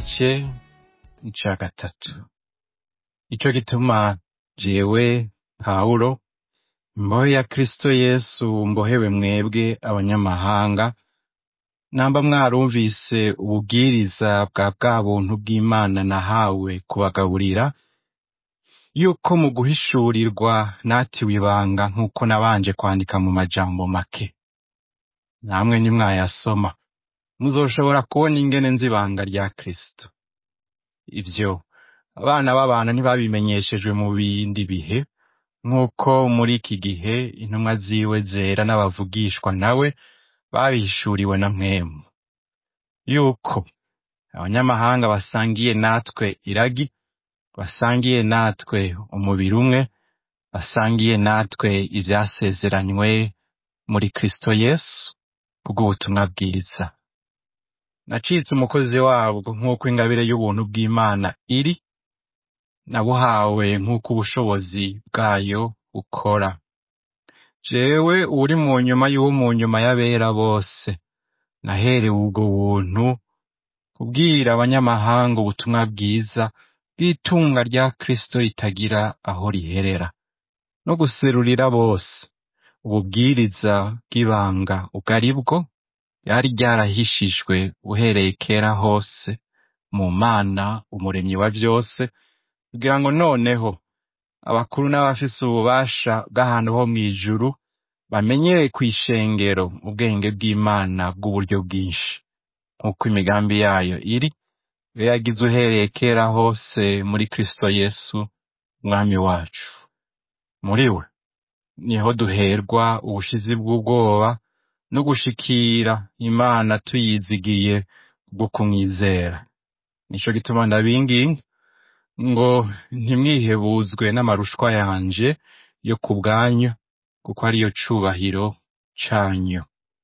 igice ica gatatu ico gituma jewe pawulo imbohe ya kristo yesu mbohewe mwebwe abanyamahanga namba mwarumvise ububwiriza bwa bwa buntu bw'imana nahawe kubagaburira yuko mu guhishurirwa natiwe ibanga nk'uko nabanje kwandika mu majambo make namwe nimwayasoma muzoshobora kubona ingene nzi ibanga rya kristo ivyo abana b'abantu ntibabimenyeshejwe mu bindi bihe nk'uko muri iki gihe intumwa ziwe zera n'abavugishwa nawe babihishuriwe na mwemu yuko abanyamahanga basangiye natwe iragi basangiye natwe umubiri umwe basangiye natwe ivyasezeranywe muri kristo yesu kubw'ubutumwa bwiza nacitse umukozi wabwo nk'uko ingabire y'ubuntu bw'imana iri nabuhawe nk'uko ubushobozi bwayo bukora jewe uri mu nyuma y'uwo mu nyuma y'abera bose naherewe ubwo buntu kubwira abanyamahanga ubutumwa bwiza bw'itunga rya kristo ritagira aho riherera no guserurira bose ububwiriza bw'ibanga ubwo ari bwo ryari ryarahishijwe uhereye kera hose mu mana umuremyi wa vyose kugira ngo noneho abakuru n'abafise ububasha bw'ahantu ho mw'ijuru bamenyere kw'ishengero ubwenge bw'imana bw'uburyo bwinshi nk'uko imigambi yayo iri iyo yagize uhereye kera hose muri kristo yesu umwami wacu muri we niho duherwa ubushizi bw'ubwoba no gushikira imana tuyizigiye bwo kumwizera nico gituma ndabinginga ngo ntimwihebuzwe n'amarushwa yanje yo ku bwanyu kuko ariyo cubahiro canyu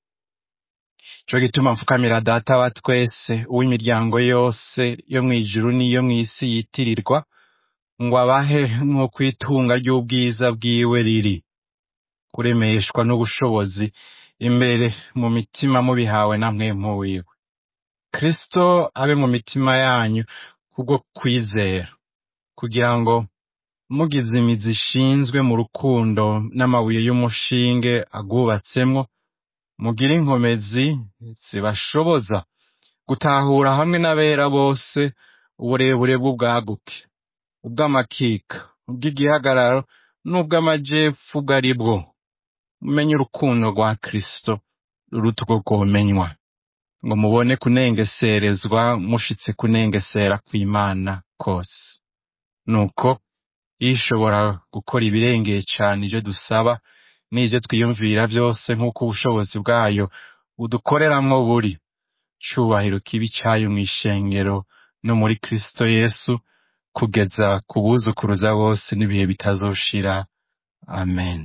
ico gituma mfukamira data wa twese uw'imiryango yose yo mw'ijuru n'iyo mw'isi yitirirwa ngo abahe nk'uko itunga ry'ubwiza bwiwe riri kuremeshwa n'ubushobozi imbere mu mitima mubihawe na mwemu wiwe kristo abe mu mitima yanyu kubwo kwizera kugira ngo mugize imizi ishinzwe mu rukundo n'amabuye y'umushinge agwubatsemwo mugire inkomezi zibashoboza gutahura hamwe n'abera bose uburebure bw'ubwaguke ubw'amakika ubw'igihagararo n'ubw'amajepfu ubwo ari bwo mumenye urukundo rwa kristo ruruta urwo rwomenywa ngo mubone kunengeserezwa mushitse kunengesera kw'imana kose nuko ishobora gukora ibirengeye cane ivyo dusaba n'ivyo twiyumvira vyose nk'uko ubushobozi bwayo budukoreramwo buri cubahiro kibi cayo mw'ishengero no muri kristo yesu kugeza ku buzukuruza bose n'ibihe bitazoshira amen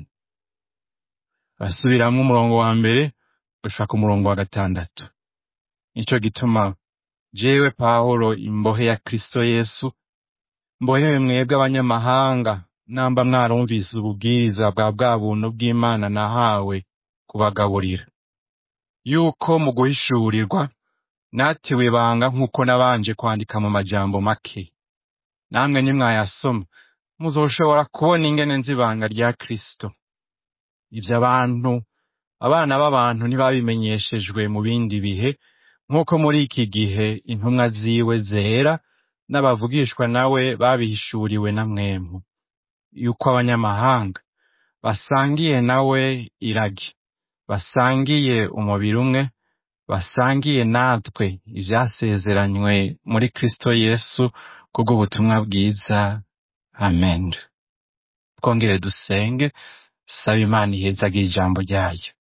basubiramwo umurongo wa mbere gushika ku murongo wa gatandatu nico gituma jewe pawulo imbohe ya kristo yesu mbohewe mwebwe abanyamahanga namba mwarumvise ububwiriza bwa bwa buntu bw'imana nahawe kubagaburira yuko mu guhishurirwa natiwe ibanga nk'uko nabanje kwandika mu majambo make namwe nimwayasoma muzoshobora kubona ingene nzi ibanga rya kristo ivyo abantu abana b'abantu ntibabimenyeshejwe mu bindi bihe nk'uko muri iki gihe intumwa ziwe zera n'abavugishwa nawe babihishuriwe na mwemu yuko abanyamahanga basangiye nawe iragi basangiye umubiri umwe basangiye natwe ivyasezeranywe muri kristo yesu kubw'ubutumwa bwiza amen twongere dusenge saba imana ihezagira ijambo ryayo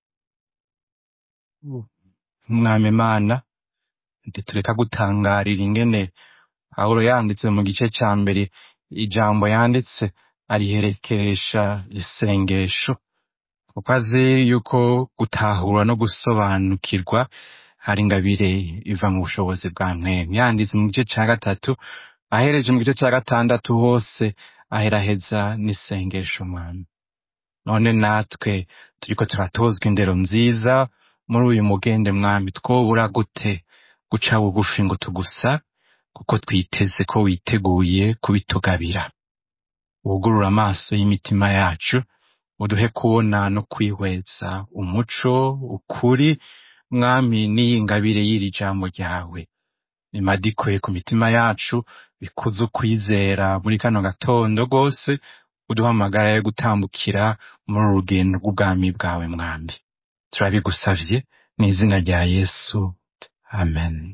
mwami imana ntitureka gutangarira ingene pawulo yanditse mu gice ca mbere ijambo yanditse ariherekesha isengesho kuko azi yuko gutahura no gusobanukirwa hari ingabire iva mu bushobozi bwa mwemu yanditse mu gice ca gatatu ahereje mu gice ca gatandatu hose aheraheza n'isengesho mwami none natwe turiko turatozwa indero nziza muri uyu mugende mwami twobura gute guca bugufi ngo tugusa kuko twiteze ko witeguye kubitugabira wugurura amaso y'imitima yacu uduhe kubona no kwihweza umuco ukuri mwami n'iyi ngabire y'iri jambo ryawe bimadikwe ku mitima yacu bikuze ukwizera muri kano gatondo rwose uduhamagara yo gutambukira muri uru rugendo rw'ubwami bwawe mwambi turabigusavye mu izina rya yesu amen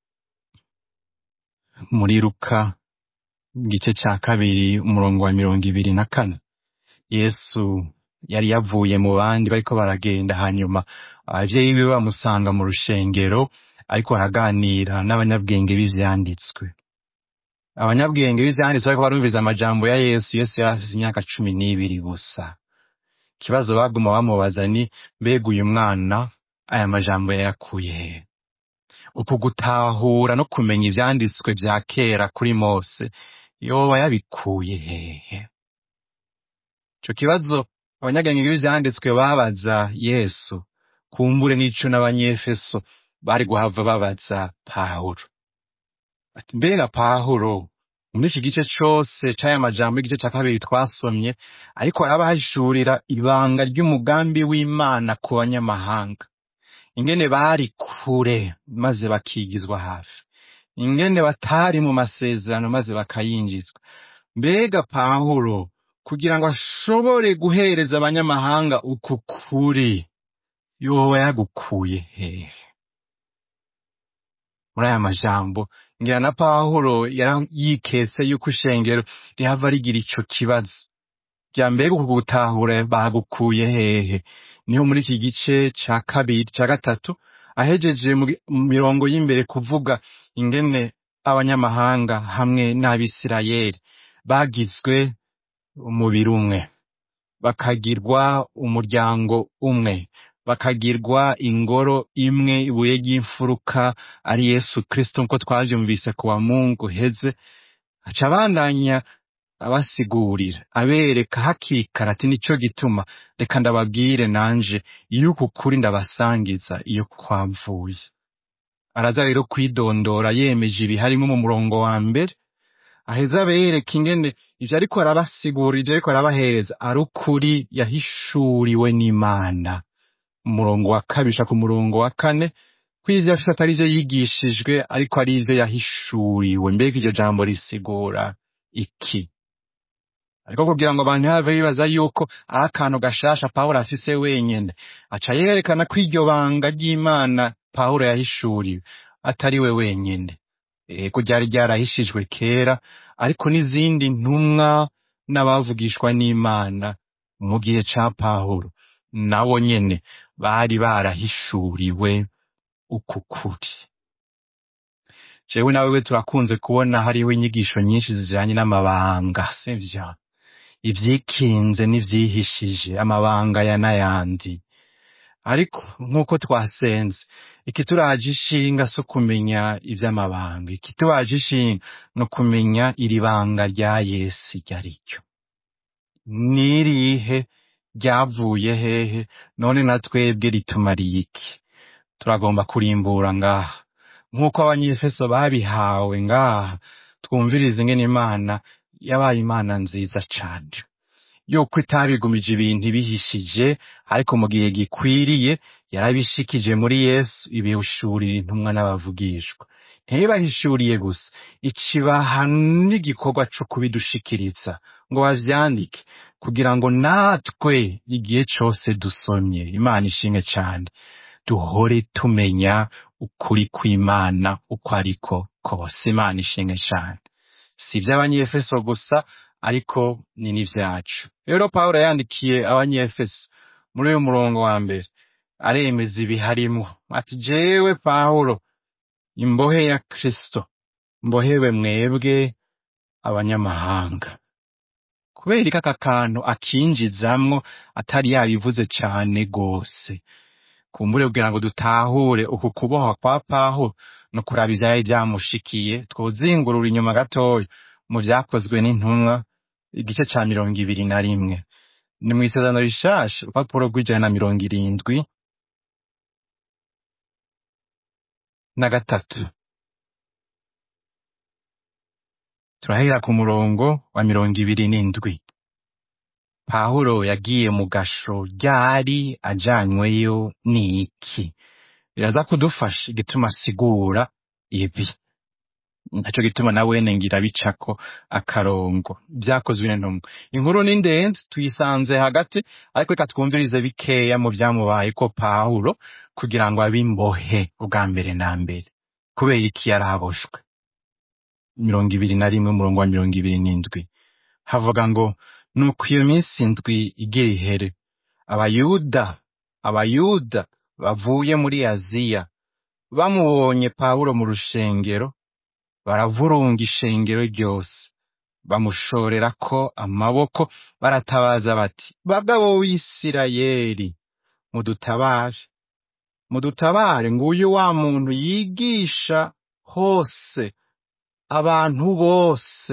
muri luka igice cya kabiri umurongo wa mirongo ibiri na kane yesu yari yavuye mu bandi bariko baragenda hanyuma abavyeyi biwe bamusanga mu rushengero ariko araganira n'abanyabwenge b'ivyanditswe abanyabwenge b'ivyanditswe bariko barumviriza amajambo ya yesu yesu yari afise imyaka cumi n'ibiri gusa ikibazo baguma bamubaza ni mbega uyu mwana aya majambo yayakuye hehe uku gutahura no kumenya ivyanditswe vya kera kuri mose yoba yabikuye hehe ico kibazo abanyabwenge b'ivyanditswe babaza yesu kumbure n'ico n'abanyefeso bari guhava babaza pawulo ati mbega pawulo muri iki gice cose c'aya majambo y'igice ca kabiri twasomye ariko arabahishurira ibanga ry'umugambi w'imana ku banyamahanga ingene bari kure maze bakigizwa hafi ingene batari mu masezerano maze bakayinjizwa mbega pawulo kugira ngo ashobore guhereza abanyamahanga uku kuri yoba yagukuye hehe muri aya majambo ngira na pawulo yari yiketse yuko ishengero rihava rigira ico kibazo rya mbega uku gutahura bagukuye hehe niho muri iki gice ca kabiri ca gatatu ahejeje mu gi- mu mirongo y'imbere kuvuga ingene abanyamahanga hamwe n'abisirayeli bagizwe umubiri umwe bakagirwa umuryango umwe bakagirwa ingoro imwe ibuye ry'imfuruka ari yesu kristo nk'uko twavyumvise ku wa mungu heze aca abandanya abasigurira abereka hakiri kare ati nico gituma reka ndababwire nanje iyo uku kuri ndabasangiza iyo kwavuye araza rero kwidondora yemeje ibiharimo mu murongo wa mbere aheza abereka ingene ivyo ariko arabasigurira ivyo ariko arabahereza ari ukuri yahishuriwe n'imana umurongo wa kabiri ushaka umurongo wa kane ko ivyo afise atari ivyo yigishijwe ariko ari ivyo yahishuriwe mbega iryo jambo risigura iki ariko kugira ngo abantu ntibave bibaza yuko ari akantu gashasha pawulo afise wenyene aca yerekana ko iryo banga ry'imana pawulo yahishuriwe atari we wenyene ego ryari ryarahishijwe kera ariko n'izindi ntumwa n'abavugishwa n'imana mu gihe ca pawulo nabo nyene bari barahishuriwe uku kuri jewe nawewe turakunze kubona hariho inyigisho nyinshi zijanye n'amabanga sivyo ivyikinze n'ivyihishije amabanga ya n'ayandi ariko nk'uko twasenze ikituraje ishinga so kumenya ivy'amabanga ikituraje ishinga no kumenya iri banga rya yesu iryo ari ryo nirihe ryavuye hehe none na twebwe ritumariye iki turagomba kurimbura ngaha nk'uko abanyefeso babihawe ngaha twumviriza ingene imana yabaye imana nziza cane yuko itabigumije ibintu ibihishije ariko mu gihe gikwiriye yarabishikije muri yesu ibihishurira intumwa n'abavugishwa ntibahishuriye gusa icibaha n'igikorwa co kubidushikiriza ngo bavyandike kugira ngo natwe igihe cose dusomye imana ishimwe cane duhore tumenya ukuri kw'imana uko ariko kose imana ishimwe cane si ivy'abanyefeso gusa ariko ni n'ivyacu rero pawulo yandikiye abanyefeso muri uyu murongo wa mbere aremeza ibiharimo ati jewe pawulo imbohe ya kristo mbohewe mwebwe abanyamahanga kubera iki aka kantu akinjizamwo atari yabivuze cane gose kumbure kugira ngo dutahure uku kubohwa kwa pawulo no kuraba ivyari vyamushikiye twozingurura inyuma gatoya mu vyakozwe n'intumwa igice ca mirongo ibiri na rimwe ni mw'isezerano rishasha urupapuro rw'ijana na mirongo irindwi na gatatu turahera ku murongo wa mirongo ibiri n'indwi pawulo yagiye mu gasho ryari ajanyweyo n'iki biraza kudufasha igituma asigura ibi naco gituma na wene ngira bicako akarongo vyakozwe n'intumwa inkuru ni ndende tuyisanze hagati ariko reka twumvirize bikeya mu vyamubaye ko pawulo kugira ngo abe imbohe ubwa mbere na mbere kubera iki yaraboshwe mirongo ibiri na rimwe umurongo wa mirongo ibiri n'indwi havuga ngo nuko iyo minsi ndwi igira ihere abayuda abayuda bavuye muri aziya bamubonye pawulo mu rushengero baravurunga ishengero ryose bamushorera ko amaboko baratabaza bati bagabo w'isirayeli mudutabare mudutabare nguyu wa muntu yigisha hose abantu bose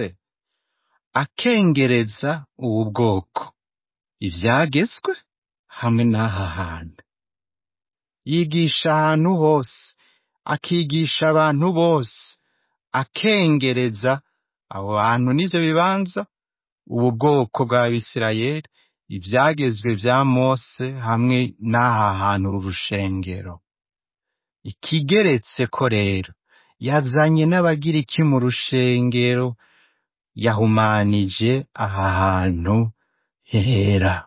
akengereza ubu bwoko ivyagezwe hamwe n'aha hantu yigisha ahantu hose akigisha abantu bose akengereza abo bantu n'ivyo bibanza ubu bwoko bw'abisirayeli ivyagezwe vya mose hamwe n'aha hantu uru rushengero ikigeretse ko rero yazanye n'abagira iki mu rushengero yahumanije aha hantu hera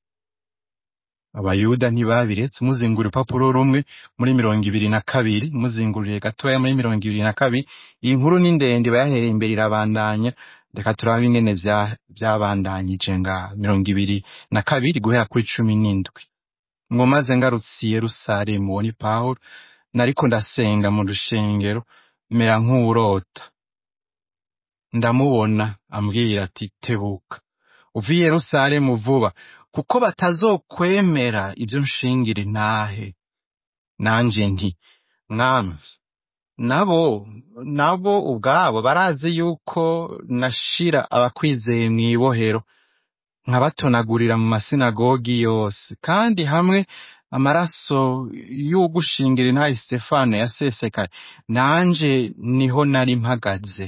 abayuda ntibabiretse muzingura urupapuro rumwe muri mirongo ibiri na kabiri muzinguriye gatoya muri mirongo ibiri na kabiri iyi nkuru ni ndende bayahereye imbere irabandanya reka turabe ingene vya- vyabandanyije ngaha mirongo ibiri na kabiri guhera kuri cumi n'indwi ngo maze ngarutse i yerusalemu uwo ni pawulo nariko ndasenga mu rushengero mera nk'uwurota ndamubona ambwira ati tebuka uva i yerusalemu vuba kuko batazokwemera ibyo nshingira intahe nanje nti mwami nabo nabo ubwabo barazi yuko nashira abakwizeye mw'ibohero nkabatonagurira mu masinagogi yose kandi hamwe amaraso y'ugushingira intahe Stefano yasesekaye nanje niho nari mpagaze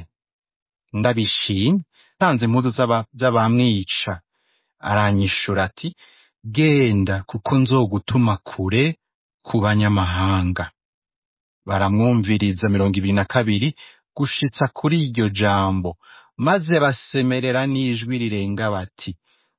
ndabishimye tanze impuzu z'aba- z'abamwica aranyishura ati genda kuko nzogutuma kure ku banyamahanga baramwumviriza mirongo ibiri na kabiri gushitsa kuri iryo jambo maze basemerera n'ijwi rirenga bati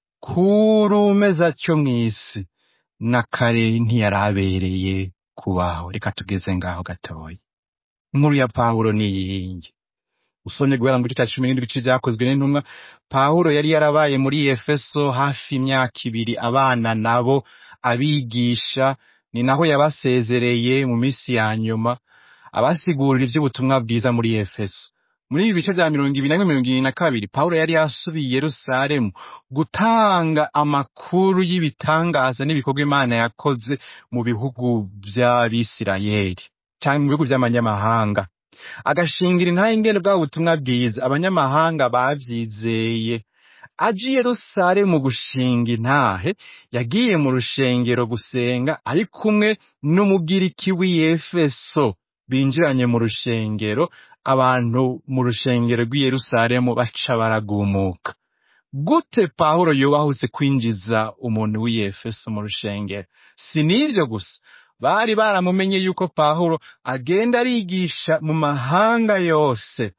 kuri umeze atyo mw'isi na kare ntiyarabereye kubaho reka tugeze ngaho gatoya inkuru ya pawulo ni iyingi usomye guhera mu gice cya cumi n'indwi ibice vyakozwe n'intumwa pawulo yari yarabaye muri efeso hafi imyaka ibiri abana nabo abigisha ni naho yabasezereye mu minsi ya nyuma abasigurira ivy'ubutumwa bwiza muri efeso muri ibi bice vya mirongo ibiri na rimwe mirongo ibiri na kabiri pawulo yari yasubiye i yerusalemu gutanga amakuru y'ibitangaza n'ibikorwa imana yakoze mu bihugu vy'abisirayeli canke mu bihugu vy'amanyamahanga agashingira intahe ingene bwa butumwa bwiza abanyamahanga bavyizeye aje i yerusalemu gushinga intahe yagiye mu rushengero gusenga ari kumwe n'umugiriki w'i efeso binjiranye mu rushengero abantu mu rushengero rw'i yerusalemu baca baragumuka gute pawulo yubahutse kwinjiza umuntu w'i efeso mu rushengero si n'ivyo gusa bari baramumenye yuko pawulo agenda arigisha mu mahanga yose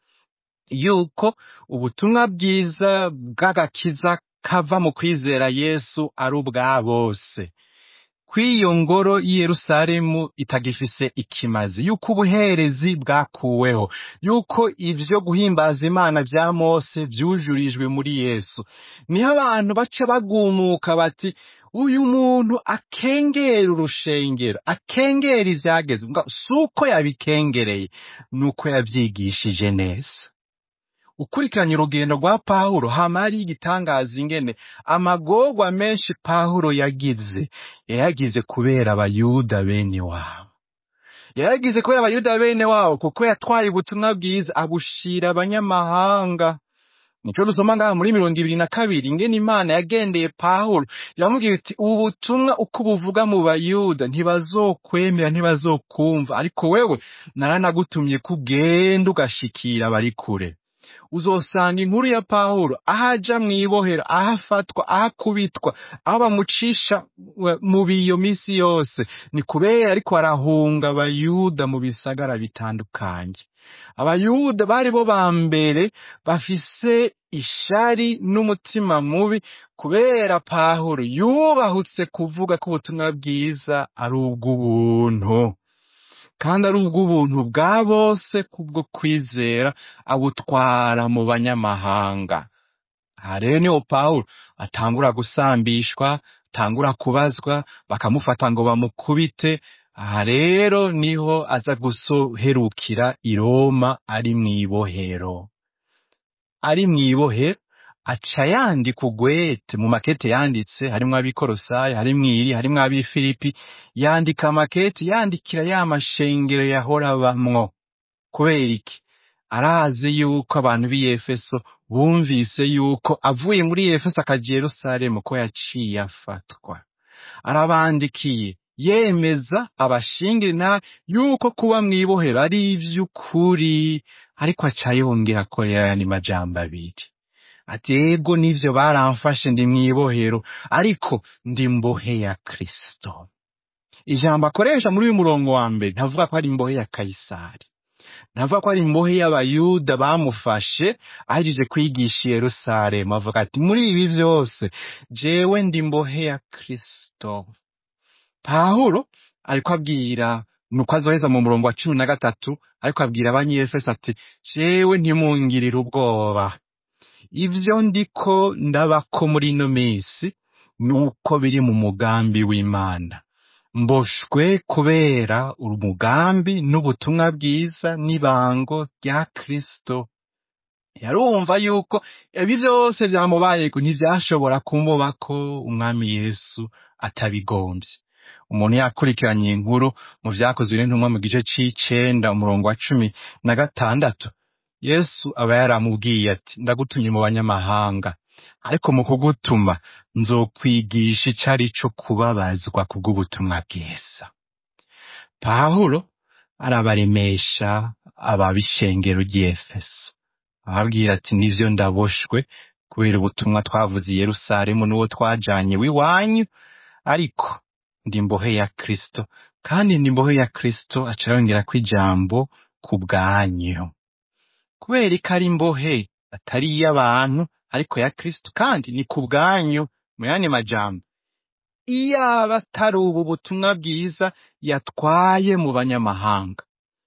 yuko ubutumwa bwiza bw'agakiza kava mu kwizera yesu ari ubwa bose kw'iyo ngoro y'i yerusalemu itagifise ikimazi yuko ubuherezi bwakuweho yuko ivyo guhimbaza imana vya mose vyujurijwe muri yesu niho abantu baca bagumuka bati uyu muntu akengera urushengero akengera ivyageze Nga si uko yabikengereye nuko yavyigishije neza ukurikiranye urugendo rwa pawulo hama hari igitangaza ingene amagorwa menshi pawulo yagize yayagize kubera abayuda bene wabo yayagize kubera abayuda bene wabo kuko yatwaye ubutumwa bwiza abushira abanyamahanga nico dusoma ngaha muri mirongo ibiri na kabiri ingene imana yagendeye pawulo iramubwira iti ubu butumwa uko buvuga mu bayuda ntibazokwemera ntibazokumva ariko wewe naranagutumye ko ugenda ugashikira abari kure uzosanga inkuru ya pawulo aho aja mw'ibohero aho afatwa aho akubitwa aho bamucisha we- mu biyo misi yose ni kubera ariko arahunga abayuda mu bisagara bitandukanye abayuda bari bo ba mbere bafise ishari n'umutima mubi kubera pawulo yubahutse kuvuga ko ubutumwa bwiza ari ubw'ubuntu kandi ari ubw'ubuntu bwa bose kubwo kwizera abutwara mu banyamahanga aha rero niho pawulo atangura gusambishwa atangura kubazwa bakamufata ngo bamukubite aha rero niho aza gusoherukira i roma ari mw'ibohero ari mw'ibohero aca yandika ugwete mu makete yanditse harimwo ab'ikorosayi harimwo iri harimwo ab'ifilipi yandika amakete yandikira ya mashengero yahora abamwo kubera iki arazi yuko abantu b'i efeso bumvise yuko avuye muri efeso akaja i yerusalemu ko yaciye afatwa arabandikiye yemeza abashingira intahe yuko kuba mw'ibohero ari ivy'ukuri ariko aca yongera akorera ayandi majambo abiri ati ego nivyo baramfashe ndi mw'ibohero ariko ndi mbohe ya kristo ijambo akoresha muri uyu murongo wa mbere ntavuga ko ari imbohe ya kayisari ntavuga ko ari imbohe y'abayuda bamufashe ahejeje kwigisha i yerusalemu avuga ati muri ibi vyose jewe ndi mbohe ya kristo pawulo ariko abwira nuko azoheza mu murongo wa cumi na gatatu ariko abwira abanyefeso ati jewe ntimungirire ubwoba ivyo ndiko ndabako muri ino minsi nuko biri mu mugambi w'imana mboshwe kubera umugambi n'ubutumwa bwiza n'ibango rya kristo yarumva yuko ibi vyose vyamubayeko ntivyashobora kumubako umwami yesu atabigombye umuntu yakurikiranye iyi nkuru mu vyakozwe n'intumwa mu gice c'icenda umurongo wa cumi na gatandatu yesu aba yaramubwiye ati ndagutumye mu banyamahanga ariko mu kugutuma nzokwigisha ico ari co kubabazwa kubw'ubutumwa bwiza pawulo arabaremesha ababishengero ry'efeso ababwira ati nivyo ndaboshwe kubera ubutumwa twavuze i yerusalemu n'uwo twajanye w'iwanyu ariko ndi mbohe ya kristo kandi ndi mbohe ya kristo aca yongera ko ijambo ku bwanyu kubera ko ari imbohe atari iy'abantu ariko ya kristo kandi ni ku bwanyu mu yandi majambo iyaba atari ubu butumwa bwiza yatwaye mu banyamahanga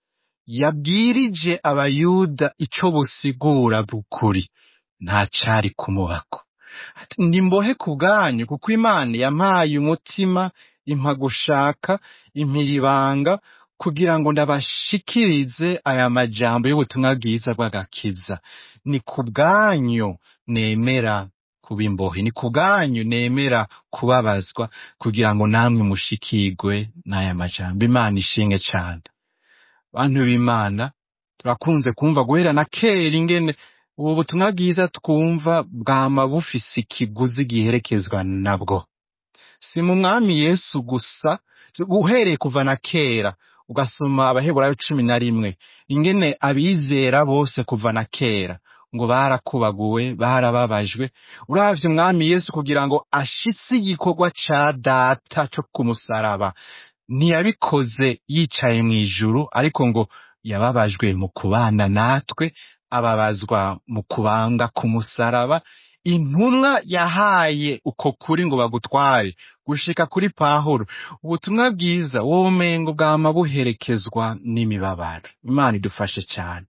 yabwirije abayuda ico busigura bukuri nta cari kumubako Ati, ndi mbohe ku bwanyu kuko imana yampaye umutima impa gushaka impira ibanga kugira ngo ndabashikirize aya majambo y'ubutumwa bwiza bw'agakiza ni ku bwanyu nemera kuba imbohe ni ku bwanyu nemera kubabazwa kugira ngo namwe mushikirwe n'aya majambo imana ishinge cane bantu b'imana turakunze kumva guhera na kera ingene ubu butumwa bwiza twumva bwama bufise ikiguzi giherekezwa nabwo si mu mwami yesu gusa uhereye kuva na kera ugasoma abaheburayo cumi na rimwe ingene abizera bose kuva na kera ngo barakubaguwe barababajwe uravye umwami yesu kugira ngo ashitse igikorwa ca data co ku musaraba ntiyabikoze yicaye mw'ijuru ariko ngo yababajwe mu kubana natwe ababazwa mu kubanga ku musaraba intumwa yahaye uko kuri ngo bagutware gushika kuri pahuro ubutumwa bwiza womengo bwama buherekezwa n'imibabaro imana idufashe cane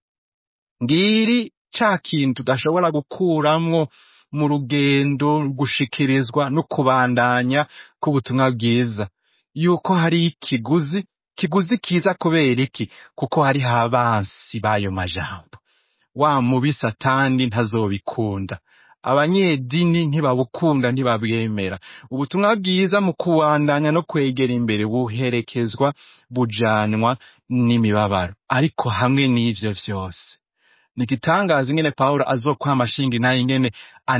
ngiri ca kintu tudashobora gukuramwo mu rugendo gushikirizwa no kubandanya k'ubutumwa bwiza yuko hari ikiguzi kiguzi kiza kubera iki kuko hariho abansi b'ayo majambo wa mubi satani ntazobikunda abanyedini ntibabukunda ntibabwemera ubutumwa bwiza mu kubandanya no kwegera imbere buherekezwa bujanwa n'imibabaro ariko hamwe n'ivyo vyose ni igitangaza ingene pawulo azokwama ashinga intahe ingene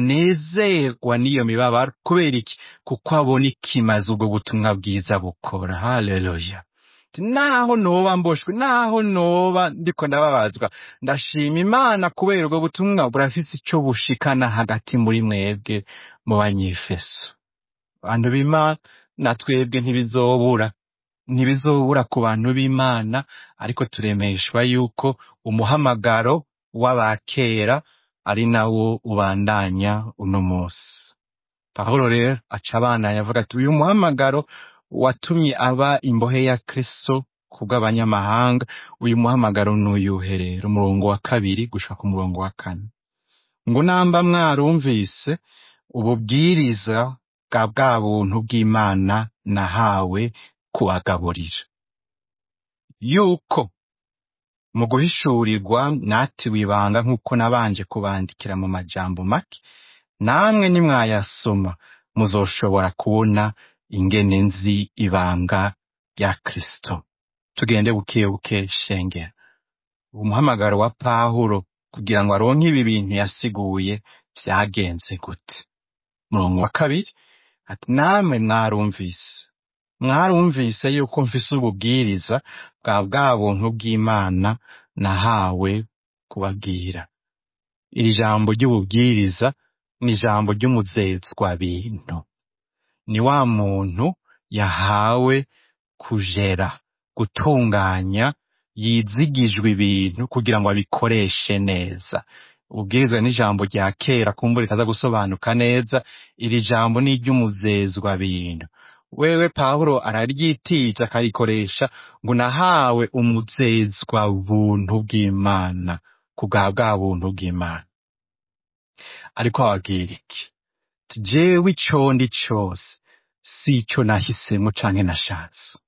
anezerwa n'iyo mibabaro kubera iki kuko abona ikimaze ubwo butumwa bwiza bukora haleluya ati naho noba mboshwe naho noba ndiko ndababazwa ndashima imana kubera ubwo butumwa burafise ico bushikana hagati muri mwebwe mu banyefeso bantu b'imana na twebwe ntibizobura ntibizobura ku bantu b'imana ariko turemeshwa yuko umuhamagaro w'abakera ari nawo ubandanya uno munsi pawulo rero aca abandanya avuga ati uyu muhamagaro watumye aba imbohe ya kristo kubw'abanyamahanga uyu muhamagaro nuyuhe rero umurongo wa kabiri gushika ku murongo wa kane ngo namba mwarumvise ububwiriza bwa bwa buntu bw'imana nahawe kubagaburira yuko mu guhishurirwa mwatiwe ibanga nk'uko nabanje kubandikira mu majambo make namwe nimwayasoma muzoshobora kubona ingene nzi ibanga rya kristo tugende buke buke shengera umuhamagaro wa pawulo kugira ngo aronke ibi bintu yasiguye vyagenze gute murongo wa kabiri ati namwe mwarumvise mwarumvise yuko mfise ububwiriza bwa bwa buntu bw'imana nahawe kubabwira iri jambo ry'ububwiriza ni ijambo ry'umuzezwa bintu ni wa muntu yahawe kujera gutunganya yizigijwe ibintu kugira ngo abikoreshe neza ububwirizwa n'ijambo rya kera kumbura ritaza gusobanuka neza iri jambo ni iry'umuzezwa bintu wewe pawulo araryitija akarikoresha ngo nahawe umuzezwa buntu bw'imana ku bwa bwa buntu bw'imana ariko ababwira iki ati jewe ico ndi cose si ico nahisemwo canke nashatse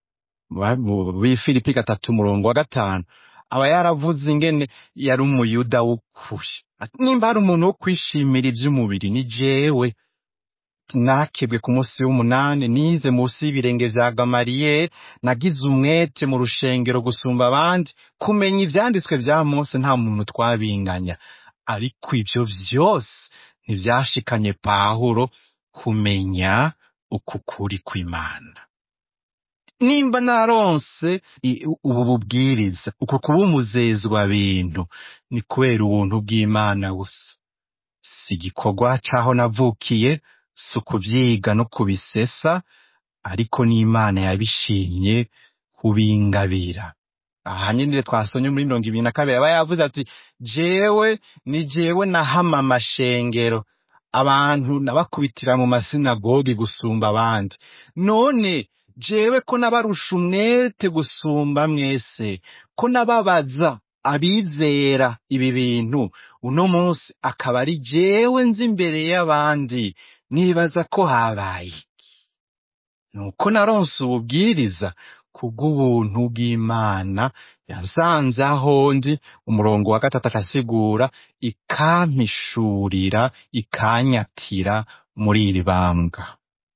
bifilipi gatatu umurongo wa gatanu aba yaravuze ingene yari umuyuda w'ukuri Ati, nimba hari umuntu wo kwishimira ivy'umubiri ni jewe nakebwe ku munsi w'umunani nize munsi y'ibirenge vya gamariyeri nagize umwete mu rushengero gusumba abandi kumenya ivyanditswe vya mose nta muntu twabinganya ariko ivyo vyose ntivyashikanye pawulo kumenya uku kuri kw'imana nimba naronse i- ubu bubwiriza uko kuba umuzezwa bintu ni kubera ubuntu bw'imana gusa si igikorwa c'aho navukiye si ukuvyiga no kubisesa ariko n'imana yabishimye kubingabira aha nyine twasomye muri mirongo ibiri na kabiri aba yavuze ati jewe ni jewe nahama amashengero abantu nabakubitira mu masinagogi gusumba abandi none jewe ko nabarusha umwete gusumba mwese ko nababaza abizera ibi bintu uno munsi akaba ari jewe nzi imbere y'abandi nibaza ko habaye iki nuko naronse ububwiriza kubw'ubuntu bw'imana yasanze aho ndi umurongo wa gatatu akasigura ikampishurira ikanyatira muri iri bambwa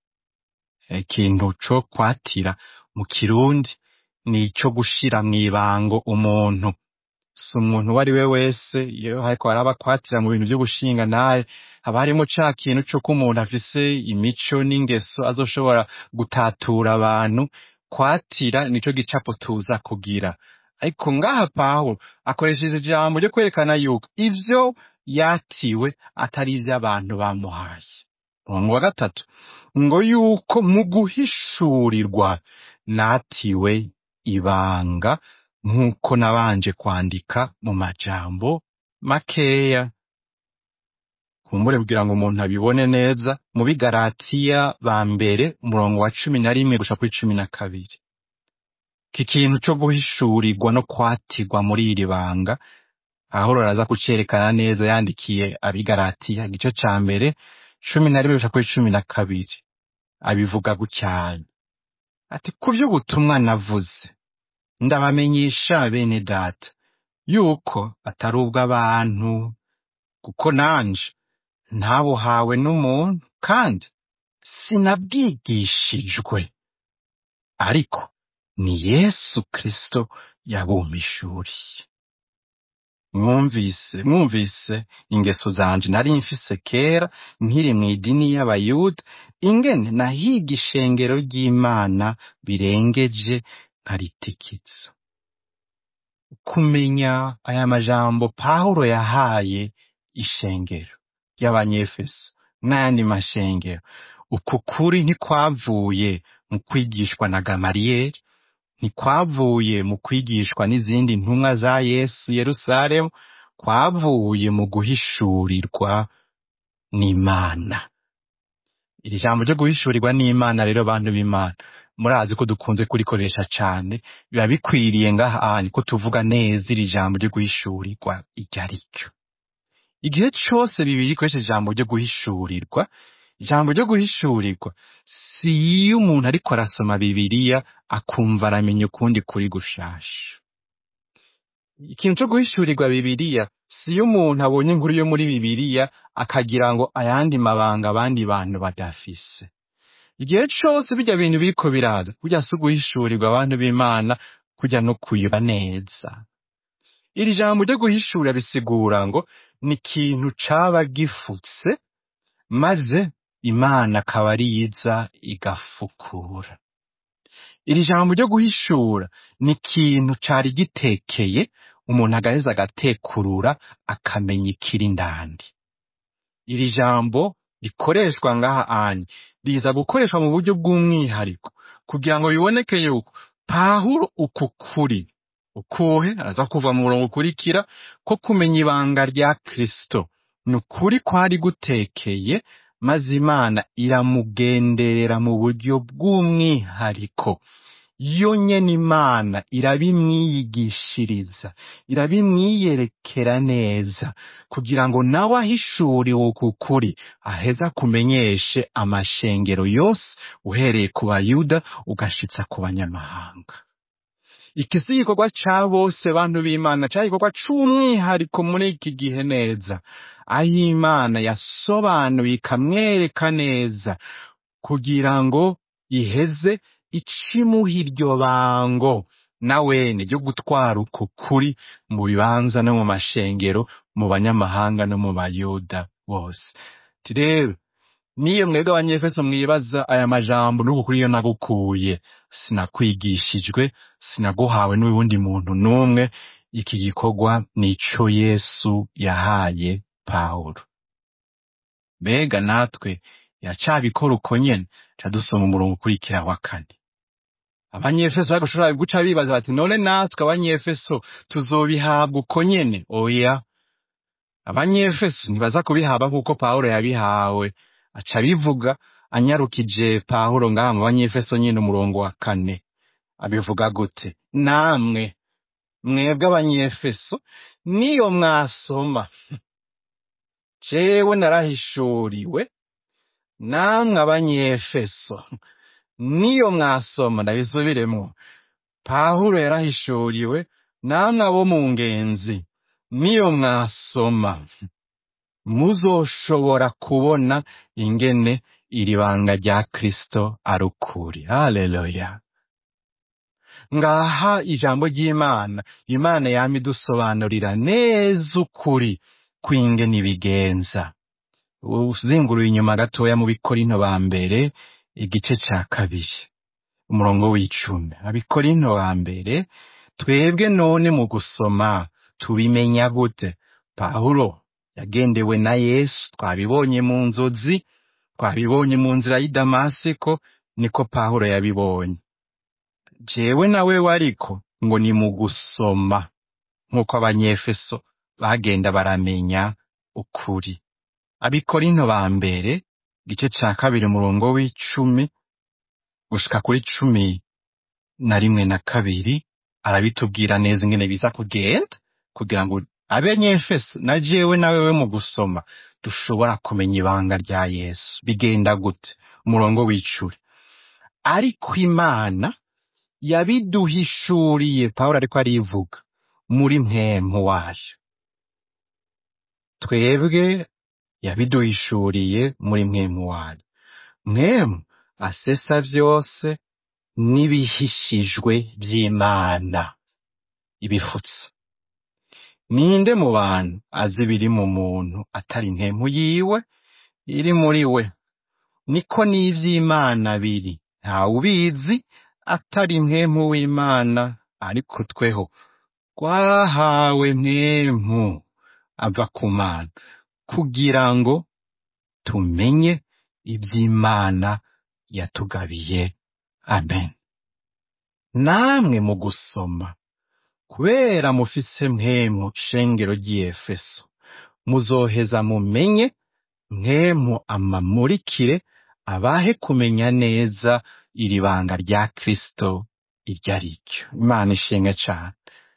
ikintu co kwatira mu kirundi ni ico gushira mw'ibango umuntu si umuntu uwo ari we wese iyo hariko haraba kwatira mu bintu vyo gushinga naye haba harimo ca kintu c'uko umuntu afise imico n'ingeso azoshobora gutatura abantu kwatira nico gicapo tuza kugira ariko ngaha pawulo akoresheje ijambo ryo kwerekana yuko ivyo yatiwe atari ivy'abantu bamuhaye umurongo wa gatatu ngo yuko mu guhishurirwa natiwe ibanga nk'uko nabanje kwandika mu majambo makeya kumbure kugira ngo umuntu abibone neza mu bigaratiya ba mbere umurongo wa cumi na rimwe gushika kuri cumi na kabiri iki kintu co guhishurirwa no kwatirwa muri iri banga pawulo araza kucerekana neza yandikiye abigaratiya igice ca mbere cumi na rimwe gushika kuri cumi na kabiri abivuga gucyane ati ku vy'ubutumwa navuze ndabamenyesha bene data yuko atari ubw'abantu kuko nanje ntabuhawe n'umuntu kandi sinabwigishijwe ariko ni yesu kristo yabumpishuriye mwumvise mwumvise ingeso zanje nari mfise kera nkiri mw'idini y'abayuda ingene nahiga ishengero ry'imana birengeje nkaritikiza kumenya aya majambo pawulo yahaye ishengero ry'abanyefeso n'ayandi mashengero uku kuri ntikwavuye mu kwigishwa na gamariyeri ntikwavuye mu kwigishwa n'izindi ntumwa za yesu yerusalemu kwavuye mu guhishurirwa n'imana iri jambo ryo guhishurirwa n'imana rero bantu b'imana murazi ko dukunze kurikoresha cane biba bikwiriye ngaha ko tuvuga neza iri jambo ryo guhishurirwa iryo ari ryo igihe cose bibiri ikoresheje ijambo ryo guhishurirwa ijambo ryo guhishurirwa si iyo umuntu ariko arasoma bibiriya akumva aramenya ukundi kuri gushasha ikintu co guhishurirwa bibiriya si iyo umuntu abonye inkuru yo muri bibiriya akagira ngo ayandi mabanga abandi bantu badafise igihe cose birya bintu biriko biraza kurya si uguhishurirwa abantu b'imana kurya no kuyoba neza iri jambo ryo guhishura bisigura ngo ni ikintu caba gifutse maze imana akaba ari yiza igafukura iri jambo ryo guhishura ni ikintu cari gitekeye umuntu agaheza agatekurura akamenya ikiri ndani iri jambo rikoreshwa ngaha anye riza gukoreshwa mu buryo bw'umwihariko kugira ngo biboneke yuko pawulo uku kuri ukuhe araza kuva mu murongo ukurikira ko kumenya ibanga rya kristo ni ukuri kwari gutekeye maze imana iramugenderera mu buryo bw'umwihariko yo nyene imana irabimwiyigishiriza irabimwiyerekera neza kugira ngo nawe ahishuriwe uku kuri aheza kumenyeshe amashengero yose uhereye ku bayuda ugashitsa ku banyamahanga iki si igikorwa ca bose bantu b'imana cari igikorwa c'umwihariko muri iki gihe neza aho imana yasobanuye ikamwereka neza kugira ngo iheze icimuha iryo bango nawene ryo gutwara uku kuri mu bibanza no mu mashengero mu banyamahanga no mu bayuda bose Ati rero niyo mwebwe abanyefeso mwibaza aya majambo n'uku kuri yo nagukuye sinakwigishijwe sinaguhawe n'uwundi muntu n'umwe iki gikorwa nico yesu yahaye pawulo mbega natwe yacabikora uko nyene ca dusoma umurongo ukurikira wa kane abanyefeso bagushobora guca bibaza bati none natwe abanyefeso tuzobihabwa uko nyene oya abanyefeso ntibaza kubihabwa nk'uko pawulo yabihawe aca bivuga anyarukije pawulo ngaha mu banyefeso nyene umurongo wa kane abivuga gute namwe mwebwe abanyefeso niyo mwasoma jewe narahishuriwe namwe abanyefeso niyo mwasoma ndabisubiremwo pawulo yarahishuriwe namwe abo mu ngenzi niyo mwasoma muzoshobora kubona ingene iri banga rya kristo ari ukuri haleluya ngaha ijambo ry'imana imana yama idusobanurira neza ukuri kw'ingene ibigenza uzinguruye inyuma gatoya mu bikorinto ba mbere igice ca kabiri umurongo w'icumi abikorinto ba mbere twebwe none mu gusoma tubimenya gute pawulo yagendewe na yesu twabibonye mu nzozi twabibonye mu nzira y'i damasiko niko pawulo yabibonye jewe nawe wariko ngo ni mu gusoma nk'uko abanyefeso bagenda baramenya ukuri abikorinto ba mbere igice ca kabiri umurongo w'icumi gushika kuri cumi na rimwe na kabiri arabitubwira neza ingene biza kugenda kugira ngo abanyefeso na jewe nawe we mu gusoma dushobora kumenya ibanga rya yesu bigenda gute umurongo w'icuri ariko imana yabiduhishuriye pawulo ariko arivuga muri mpemu wayo twebwe yabiduhishuriye muri mwemu wayo mwemu asesa vyose n'ibihishijwe vy'imana ibifutse ninde mu bantu azi ibiri mu muntu atari ntemu yiwe iri muri we niko n'ivy'imana biri ntawubizi atari mwemu w'Imana ariko tweho twahawe mwemu ava ku Mana kugira ngo tumenye ivy'Imana yatugabiye amen namwe mu gusoma kubera mufise mwemu shengero ry'Efeso muzoheza mumenye mwemu amamurikire abahe kumenya neza iri banga rya Kristo iryo ari ryo Imana ishimwe cane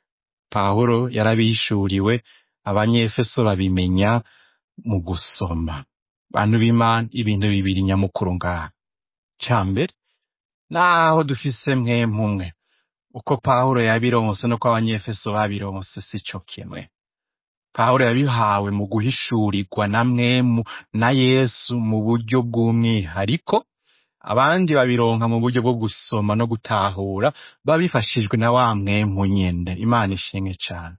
Pawulo yarabihishuriwe abanyefeso babimenya mu gusoma bantu b'Imana ibintu bibiri nyamukuru ngaha ca mbere naho dufise mwemu umwe uko Pawulo yabironse nuko abanyefeso babironse sico kimwe Pawulo yabihawe mu guhishurirwa na mwemu na Yesu mu buryo bw'umwihariko abandi babironka mu buryo bwo gusoma no gutahura babifashijwe na wa mwemu nyene Imana ishimwe cane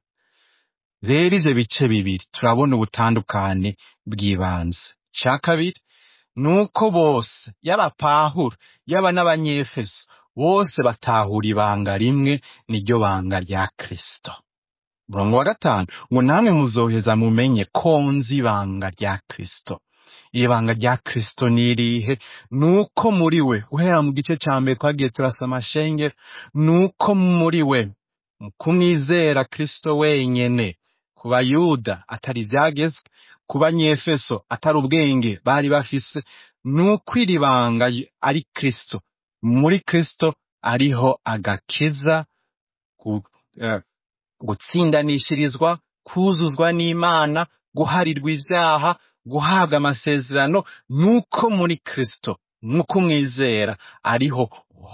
rero ivyo bice bibiri turabona ubutandukane bw'ibanze ca kabiri nuko bose yaba Pawulo yaba n'abanyefeso bose batahura ibanga rimwe niryo banga rya Kristo umurongo wa gatanu ngo namwe muzoheza mumenye ko nzi ibanga rya Kristo ibanga rya Kristo ni irihe nuko muri we guhera mu gice ca mbere twagiye turasoma shengero nuko muri we mu kumwizera Kristo wenyene ku bayuda atari ivyagezwe ku banyefeso atari ubwenge bari bafise nuko iri banga ari Kristo muri Kristo ariho agakiza ku, eh, gutsindanishirizwa kuzuzwa n'Imana guharirwa ivyaha guhabwa amasezerano nuko muri Kristo nuko umwizera ariho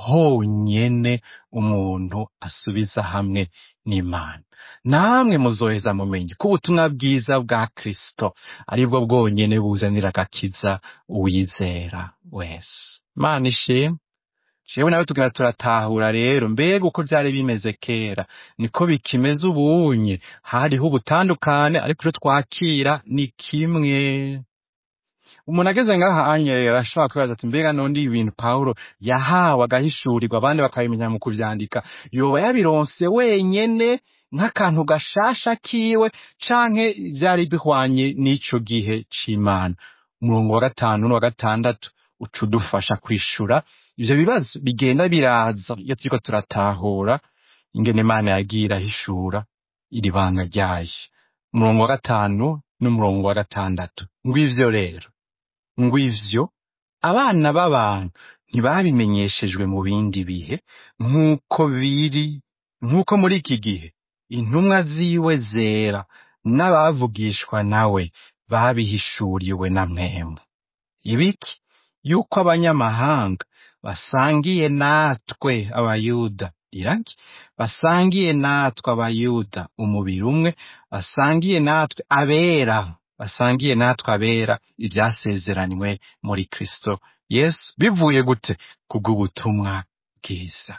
honyene umuntu asubiza hamwe n'Imana namwe muzoheza mumenye ko ubutumwa bwiza bwa Kristo aribwo bwonyene buzanira agakiza uwizera wese Imana ishimwe jewe nawe tugenda turatahura rero mbega uko vyari bimeze kera niko bikimeze ubunye hariho ubutandukane ariko ivyo twakira ni kimwe umuntu ageze ngaha anyerera ashobora kwibaza ati mbega none ibintu Pawulo yahawe agahishurirwa abandi bakabimenya mu kuvyandika yoba yabironse wenyene nk'akantu gashasha kiwe canke vyari bihwanye n'ico gihe c'Imana umurongo wa gatanu n'uwa gatandatu uca udufasha kwishura ivyo bibazo bigenda biraza iyo turiko turatahura ingene Imana yagiye irahishura iri banga ryayo umurongo wa gatanu n'umurongo wa gatandatu ngw'ivyo rero ngw'ivyo abana b'abantu ntibabimenyeshejwe mu bindi bihe nk'uko biri nk'uko muri iki gihe intumwa ziwe zera n'abavugishwa nawe babihishuriwe na mwemu ibiki yuko abanyamahanga basangiye natwe abayuda iraki basangiye natwe abayuda umubiri umwe basangiye natwe abera basangiye natwe abera ivyasezeranywe muri Kristo Yesu bivuye gute kubw'ubutumwa bwiza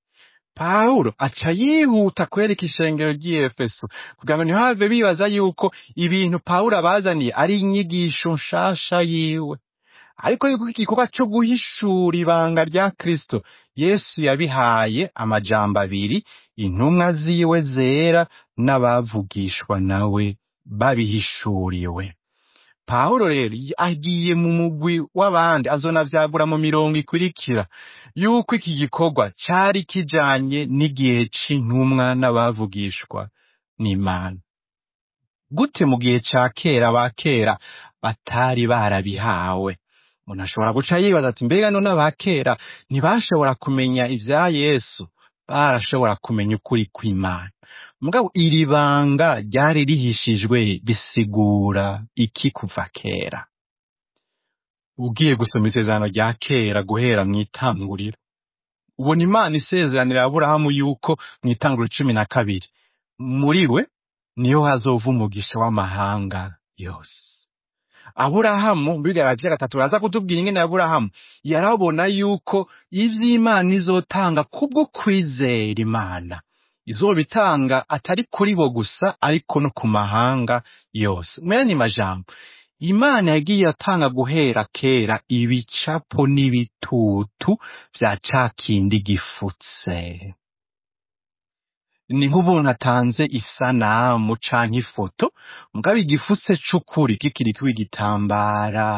Pawulo aca yihuta kwereka ishengero ry'Efeso kugira ngo ntihave bibaza yuko ibintu Pawulo abazaniye ari inyigisho nshasha yiwe ariko yuko igikorwa co guhishura ibanga rya Kristo Yesu yabihaye amajambo abiri intumwa ziwe zera n'abavugishwa nawe babihishuriwe Pawulo rero agiye mu mugwi w'abandi azonavyagura mu mirongo ikurikira yuko iki gikorwa cari kijanye n'igihe c'intumwa n'abavugishwa n'Imana gute mu gihe ca kera ba kera batari barabihawe umuntu ashobora guca yibaza ati mbega none aba kera ntibashobora kumenya ivya Yesu barashobora kumenya ukuri kw'Imana mugabo iri banga ryari rihishijwe bisigura iki kuva kera ugiye gusoma isezerano rya kera guhera mw'itanguriro ubona Imana isezeranira Aburahamu yuko mw'itanguriro cumi na kabiri muri we niho hazova umugisha w'amahanga yose Aburahamu mbigara vya gatatu baraza kutubwira ingene Aburahamu yarabona yuko ivy'Imana izotanga kubwo kwizera Imana izobitanga atari kuri bo gusa ariko no ku mahanga yose mwene majambo imana yagiye atanga guhera kera ibicapo n'ibitutu vya ca kindi gifutse ni nk'ubuntu atanze isanamu canke ifoto mugabo igifutse c'ukuri kikiriko igitambara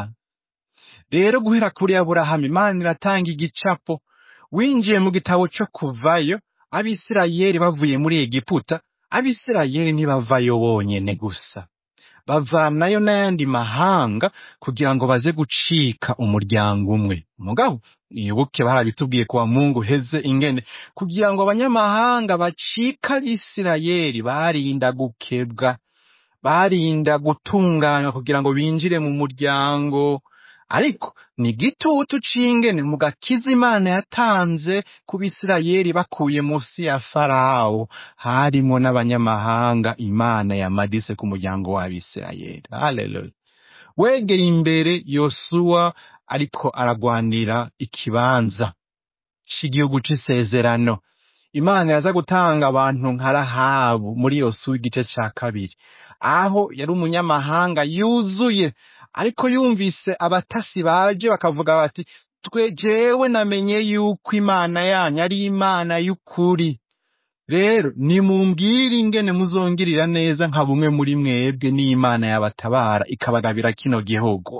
rero guhera kuri aburahamu imana iratanga igicapo winjiye mu gitabo co kuvayo abisirayeli bavuye muri egiputa abisirayeli ntibavayo bonyene gusa bavanayo n'ayandi mahanga kugira ngo baze gucika umuryango umwe mugabo nibuke barabitubwiye kuwa mungu heze ingene kugira ngo abanyamahanga bacika abisirayeli barinda gukebwa barinda gutunganywa kugira ngo binjire mu muryango ariko ni igitutu c'ingene mu gakiza imana yatanze ku bisirayeli bakuye munsi ya farawo harimo n'abanyamahanga imana yamadise ku muryango w'abisirayeli haleluya wegera imbere yosuwa ariko aragwanira ikibanza c'igihugu c'isezerano imana yaza gutanga abantu nka rahabu muri yosuwa igice ca kabiri aho yari umunyamahanga yuzuye ariko yumvise abatasi baje bakavuga bati twe jewe namenye yuko imana yanyu ari imana y'ukuri rero nimumbwire ingene muzongirira neza nka bumwe muri mwebwe n'imana yabatabara ikabagabira kino gihugu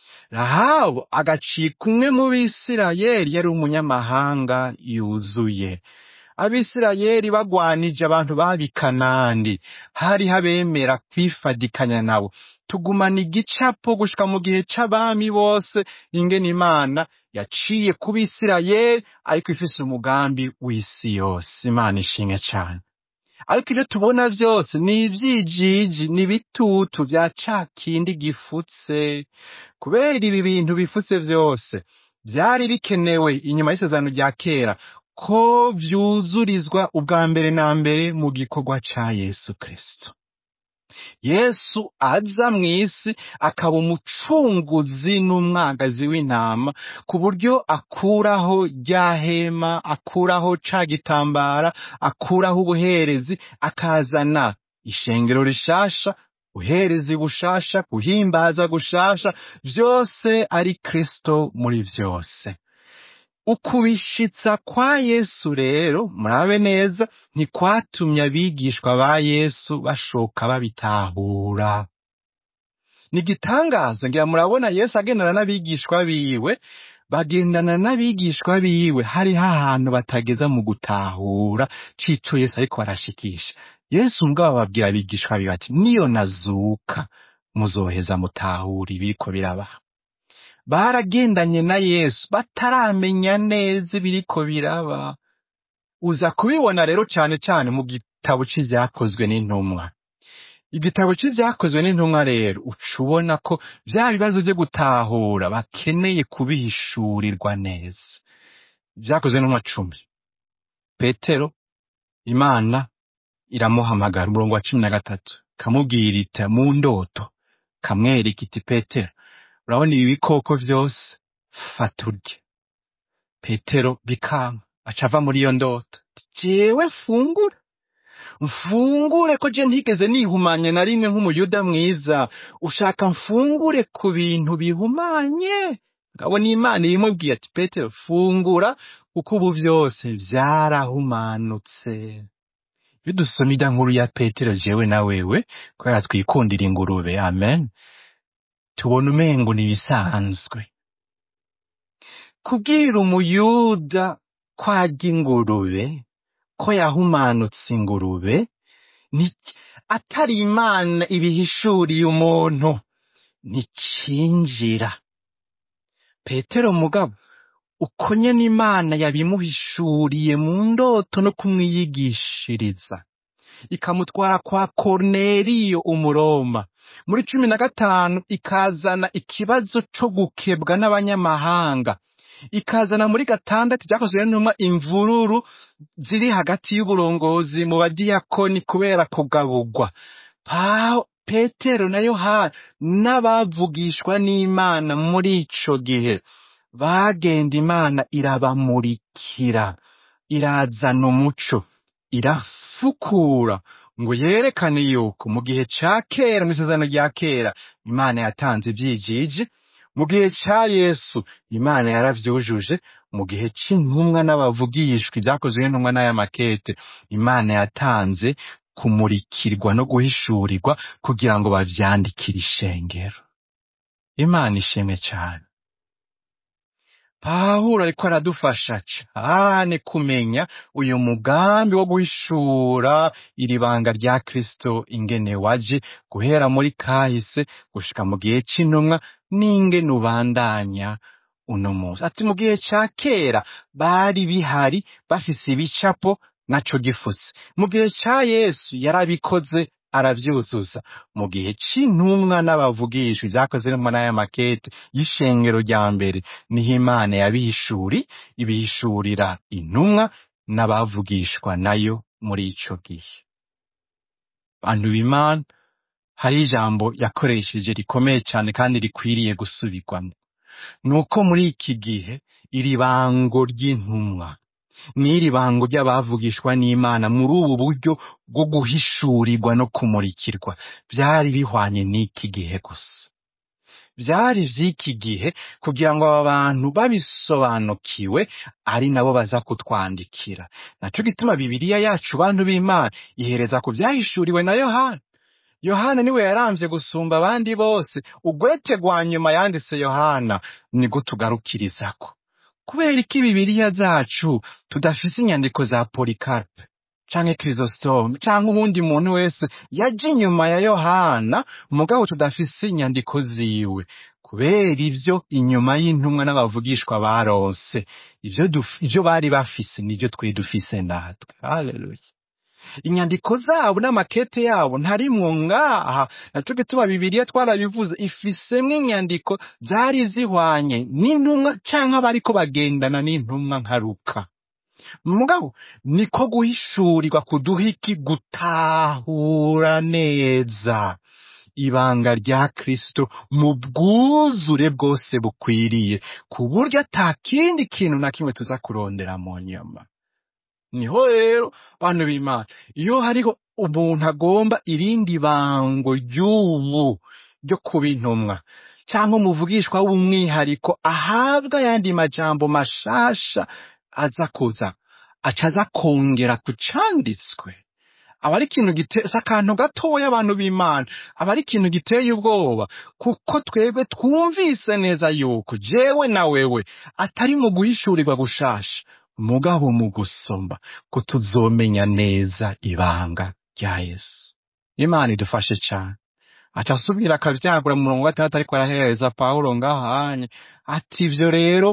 rahabu agacika umwe mu bisirayeli yari umunyamahanga yuzuye abisirayeli bagwanije abantu babikanandi hari habemera kwifadikanya nabo tugumana igicapo gushika mu gihe c'abami bose ingene imana yaciye ku bisirayeli ariko ifise umugambi w'isi yose imana ishimwe cane ariko ivyo tubona vyose ni ivyijiji ni ibitutu vya ca kindi gifutse kubera ibi bintu bifutse vyose vyari bikenewe inyuma y'isezerano rya kera ko vyuzurizwa ubwa mbere na mbere mu gikorwa ca yesu kristo yesu aza mw'isi akaba umucunguzi n'umwagazi w'intama ku buryo akuraho rya hema akuraho ca gitambara akuraho ubuherezi akazana ishengero rishasha uherezi bushasha guhimbaza gushasha vyose ari kristo muri vyose ukubishitsa kwa yesu rero murabe neza ntikwatumye abigishwa ba yesu bashoka babitahura ni igitangaza ngira murabona yesu agendana n'abigishwa biwe bagendana n'abigishwa biwe hariho ahantu batageza mu gutahura cico yesu ariko barashikisha yesu mugabo ababwira abigishwa biwe ati niyo nazuka muzoheza mutahura ibiriko birabaha baragendanye na yesu bataramenya neza ibiriko biraba uza kubibona rero cane cane mu gitabo c'ivyakozwe n'intumwa igitabo c'ivyakozwe n'intumwa rero uca ubona ko vya bibazo vyo gutahura bakeneye kubihishurirwa neza vyakozwe n'intumwa cumi petero imana iramuhamagara umurongo wa cumi na gatatu kamubwira iti mu ndoto kamwereka iti petero urabona ibi bikoko vyose fata urye petero bikanga aca ava muri iyo ndoto ati, jewe mfungura mfungure ko je ntigeze nihumanye na rimwe nk'umuyuda mwiza ushaka mfungure ku bintu bihumanye ngabona imana ibimubwiye ati petero fungura kuko ubu vyose vyarahumanutse iyo dusoma irya nkuru ya petero jewe na wewe kubera twikundira ingurube amen tubona umengo ni ibisanzwe kubwira umuyuda ko arya ingurube ko yahumanutse ingurube ni atari imana ibihishuriye umuntu nticinjira petero mugabo uko nyene imana yabimuhishuriye mu ndoto no kumwiyigishiriza ikamutwara kwa korneliyo umuroma muri cumi na gatanu ikazana ikibazo co gukebwa n'abanyamahanga ikazana muri gatandatu vyakozwe n'intumwa imvururu ziri hagati y'uburongozi mu badiyakoni kubera kugaburwa Pa- petero na yohana n'abavugishwa n'imana muri ico gihe bagenda imana irabamurikira irazana umuco irafukura ngo yerekane yuko mu gihe ca kera mu isezerano rya kera imana yatanze ivyijiji mu gihe ca yesu imana yaravyujuje mu gihe c'intumwa n'abavugishwa ibyakozwe n'intumwa n'aya makete imana yatanze kumurikirwa no guhishurirwa kugira ngo bavyandikire ishengero imana ishimwe cane pawulo ariko aradufasha cane kumenya uyu mugambi wo guhishura iri banga rya kristo ingene waje guhera muri kahise gushika mu gihe c'intumwa n'ingene ubandanya uno munsi ati mu gihe ca kera bari bihari bafise ibicapo naco gifuse mu gihe ca yesu yarabikoze aravyuzuza mu gihe c'intumwa n'abavugisha ivyakoze n'intumwa n'aya makete y'ishengero rya mbere niho imana yabihishuri ibihishurira intumwa n'abavugishwa nayo muri ico gihe bantu b'imana hari ijambo yakoresheje rikomeye cane kandi rikwiriye gusubirwamo nuko muri iki gihe iri bango ry'intumwa n'iri bango ry'abavugishwa n'imana muri ubu buryo bwo guhishurirwa no kumurikirwa byari bihwanye n'iki gihe gusa byari vy'iki gihe kugira ngo aba bantu babisobanukiwe ari nabo baza kutwandikira naco gituma bibiliya yacu bantu b'imana ihereza ku vyahishuriwe na yohana yohana niwe yaramvye gusumba abandi bose ugwete rwa nyuma yanditse yohana niko tugarukirizako kubera iki bibiliya zacu tudafise inyandiko za polikarpe canke krisostome canke uwundi muntu wese yaje inyuma ya yohana mugabo tudafise inyandiko ziwe kubera ivyo inyuma y'intumwa n'abavugishwa baronse ivyo duf- ivyo bari bafise nivyo twe dufise natwe haleluya inyandiko zabo n'amakete yabo ntarimwo ngaha naco gituma bibiliya twarabivuze ifisemwo inyandiko zari zihwanye n'intumwa canke abariko bagendana n'intumwa nka Luka mugabo niko guhishurirwa kuduha iki gutahura neza ibanga rya kristo mu bwuzure bwose bukwiriye ku buryo ata kindi kintu na kimwe tuza kurondera mu nyama niho rero bantu b'imana iyo hariho umuntu agomba irindi bango ry'ubu ryo kuba intumwa cyangwa umuvugishwa w'umwihariko ahabwa ayandi majambo mashasha aza kuza aca aza kongera ku canditswe aba ari ikintu giteye si akantu gatoya abantu b'imana aba ari ikintu giteye ubwoba kuko twebwe twumvise neza yuko jewe na wewe atari mu guhishurirwa gushasha mugabo mu gusoma ko tuzomenya neza ibanga rya yesu imana idufashe cyane aca asubira akavyagura mu murongo wa gatandatu ariko arahereza pawulo ngahanye ati ivyo rero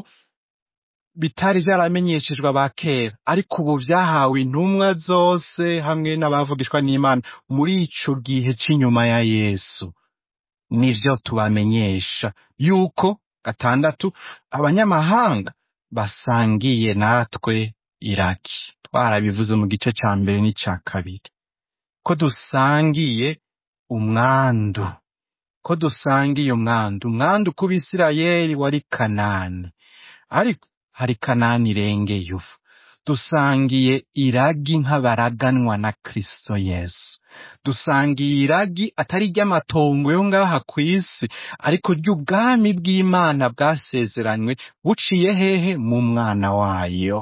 bitari vyaramenyeshejwe aba kera ariko ubu vyahawe intumwa zose hamwe n'abavugishwa n'imana muri ico gihe c'inyuma ya yesu nivyo tubamenyesha yuko gatandatu abanyamahanga basangiye natwe iraki twarabivuze mu gice ca mbere n'ica kabiri ko dusangiye umwandu ko dusangiye umwandu umwandu ku bisirayeli wari kanani ariko hari kanani irengeye ubu dusangiye iragi nk'abaraganwa na kristo yesu dusangiye iragi atari ry'amatongo yo ngaha ku isi ariko ry'ubwami bw'imana bwasezeranywe buciye hehe mu mwana wayo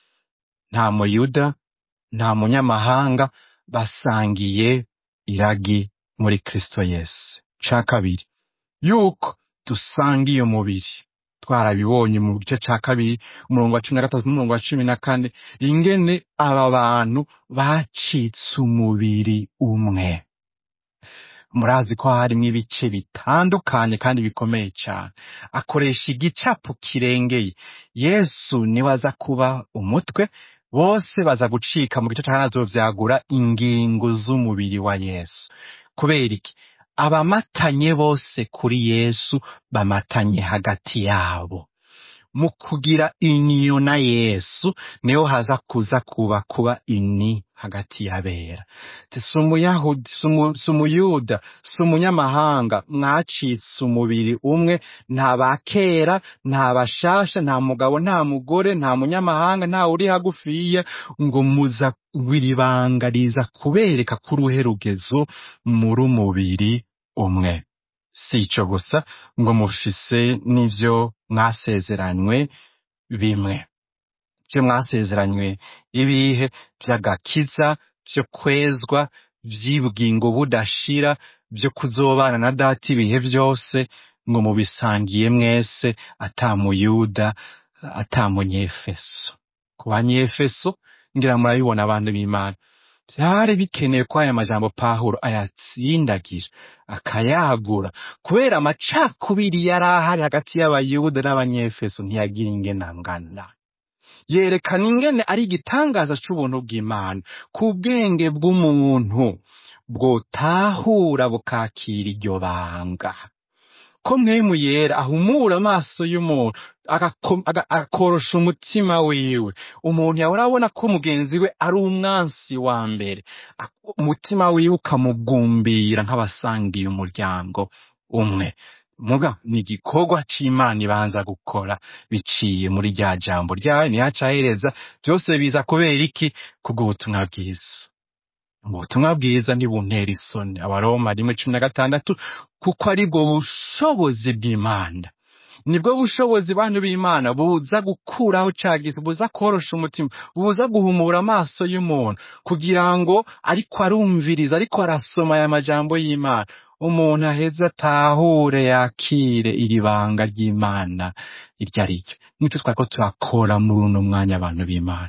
nta muyuda nta munyamahanga basangiye iragi muri kristo yesu ca kabiri yuko dusangiye umubiri twarabibonye mu gice ca kabiri umurongo wa cumi na gatatu n'umurongo wa cumi na kane ingene aba bantu bacitse umubiri umwe murazi ko harimwo ibice bitandukanye kandi bikomeye cyane akoresha igicapo kirengeye yesu niwe aza kuba umutwe bose baza gucika mu gice ca kane azovyagura ingingo z'umubiri wa yesu kubera iki abamatanye bose kuri yesu bamatanye hagati yabo mu kugira inyo na yesu niho haza kuza kuba kuba ini hagati y'abera Ati, si umuyahudi si umu- si umuyuda si umunyamahanga mwacitse umubiri umwe nta ba kera nta bashasha nta mugabo nta mugore nta munyamahanga nta uri hagufiya ngo muza iri banga riza kubereka ko uruhe rugezo muri umubiri umwe si ico gusa ngo mufise n'ivyo mwasezeranywe bimwe vyo mwasezeranywe ibihe vy'agakiza vyo kwezwa vy'ubugingo budashira vyo kuzobana na data ibihe vyose ngo mubisangiye mwese ata muyuda ata munyefeso ku banyefeso ngira murabibona abantu b'imana vyari bikenewe ko aya majambo pawulo ayatsindagira akayagura kubera amacakubiri yari ahari hagati y'abayuda n'abanyefeso ntiyagira ingene angana yerekana ingene ari igitangaza c'ubuntu bw'imana ku bwenge bw'umuntu bwotahura bukakira iryo banga ko mwemu yera ahumura amaso y'umuntu agako- aga- akorosha umutima wiwe umuntu yahora abona ko mugenzi we ari umwansi wa mbere Ak- umutima wiwe ukamugumbira nk'abasangiye umuryango umwe muga ni igikorwa c'imana ibanza gukora biciye muri rya jambo ryayo ntiyacahereza byose biza kubera iki kubw'ubutumwa bwiza ubutumwa bwiza ntibuntera isoni abaroma rimwe cumi na gatandatu kuko ari bwo bushobozi bw'imana nibwo bushobozi bantu b'imana buza gukuraho cagize buza korosha umutima buza guhumura amaso y'umuntu kugira ngo ariko arumviriza ariko arasoma aya majambo y'imana umuntu aheze atahure yakire iri banga ry'imana iryo ari ryo nicyo twariko turakora muri uno mwanya abantu b'imana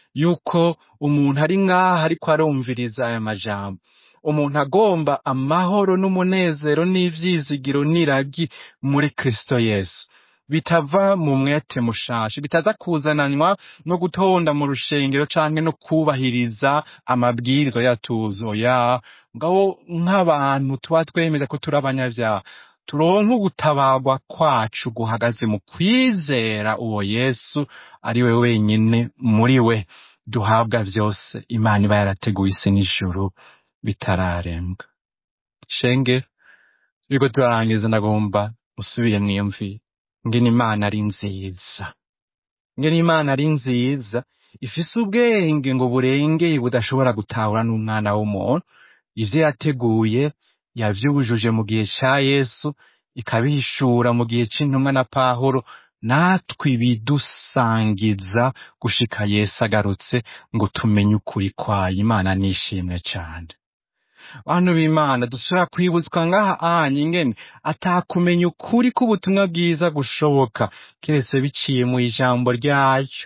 yuko umuntu ari ngaha ariko arumviriza aya majambo umuntu agomba amahoro n'umunezero n'ivyizigiro n'iragi muri kristo yesu bitava mu mwete mushasha bitaza kuzananwa no gutonda mu rushengero canke no kubahiriza amabwirizwa yatuzo ya ngabo nk'abantu tuba twemeza ko turi abanyavyaha turonke ugutabarwa kwacu guhagaze mu kwizera uwo yesu ari we wenyine muri we duhabwa vyose imana iba yarateguye isi n'ijuru bitararembwa shenge turiko turarangiza ndagomba usubire mwiyumvire ngene imana ari nziza ngene imana ari nziza ifise ubwenge ngo burengeye budashobora gutahura n'umwana w'umuntu ivyo yateguye yavyujuje mu gihe ca yesu ikabihishura mu gihe c'intumwa na pahuro natwe ibidusangiza gushika yesu agarutse ngo tumenye ukuri kwayo imana nishimwe cane bantu b'imana dushobora kwibutswa ngaha anye ingene atakumenya ukuri k'ubutumwa bwiza gushoboka keretse biciye mu ijambo ryayo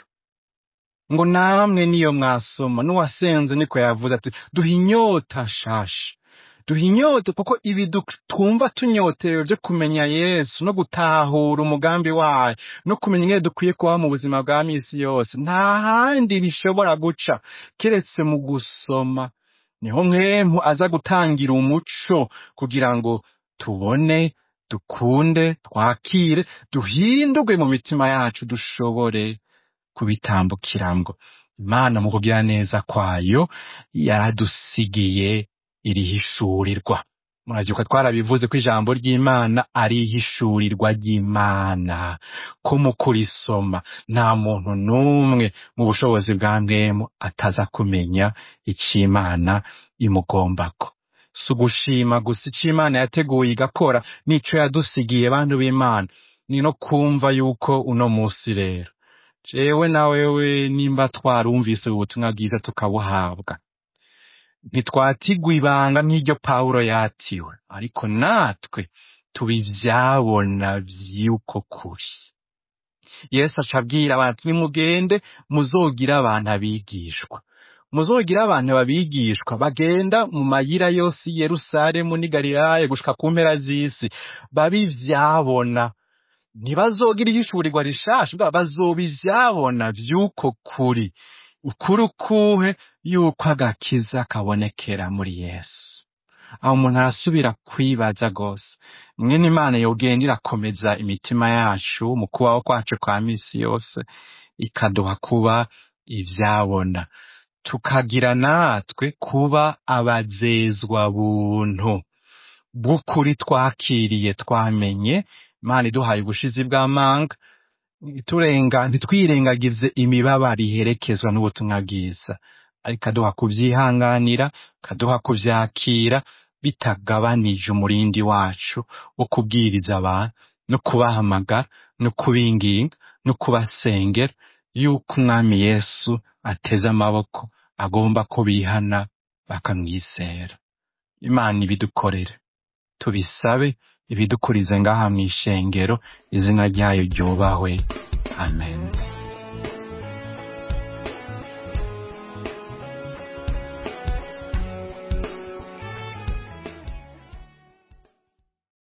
ngo namwe niyo mwasoma n'uwasenze niko yavuze ati duha inyota shasha duha inyota kuko ibi du- twumva tunyotewe byo kumenya yesu no gutahura umugambi wayo no kumenya ingene dukwiye kubaho mu buzima bwa misi yose nta handi bishobora guca keretse mu gusoma niho mwemu aza gutangira umuco kugira ngo tubone dukunde twakire duhindurwe mu mitima yacu dushobore kubitambukiramwo imana mu kugira neza kwayo yaradusigiye irihishurirwa muravyuka twarabivuze ko ijambo ry'imana ari ihishurirwa ry'imana ko mu kurisoma nta muntu n'umwe mu bushobozi bwa mwemu ataza kumenya ico imana imugombako si ugushima gusa ico imana yateguye igakora n'ico yadusigiye bantu b'imana ni no kumva yuko uno musi rero jewe na wewe nimba twarumvise ubutumwa bwiza tukabuhabwa ntitwatigwa ibanga nk'iryo pawulo yatiwe ariko natwe tuba ivyabona vy'uko kuri yesu aca abwira abantu nimugende muzogire abantu abigishwa muzogire abantu babigishwa bagenda mu mayira yose i yerusalemu n'i galilaya gushika ku mpera z'isi babe ivyabona ntibazogira ihishurirwa rishasha bwa bazoba ivyabona vy'uko kuri ukuri ukuhe yuko agakiza kabonekera muri yesu aho umuntu arasubira kwibaza rwose ingene imana yogenda irakomeza imitima yacu mu kubaho kwacu kwa misi yose ikaduha kuba ivyabona tukagira natwe kuba abazezwa buntu bw'ukuri twakiriye twamenye imana iduhaye ubushizi bw'amanga turenga ntitwirengagize imibabaro iherekezwa n'ubutumwa bwiza ariko aduha kubyihanganira kaduha kuvyakira bitagabanije umurindi wacu wo kubwiriza abantu no kubahamagara no kubinginga no kubasengera yuko umwami yesu ateze amaboko agomba ko bihana bakamwizera imana ibidukorere tubisabe ibidukurize ngaha mw'ishengero izina ryayo ryubahwe amen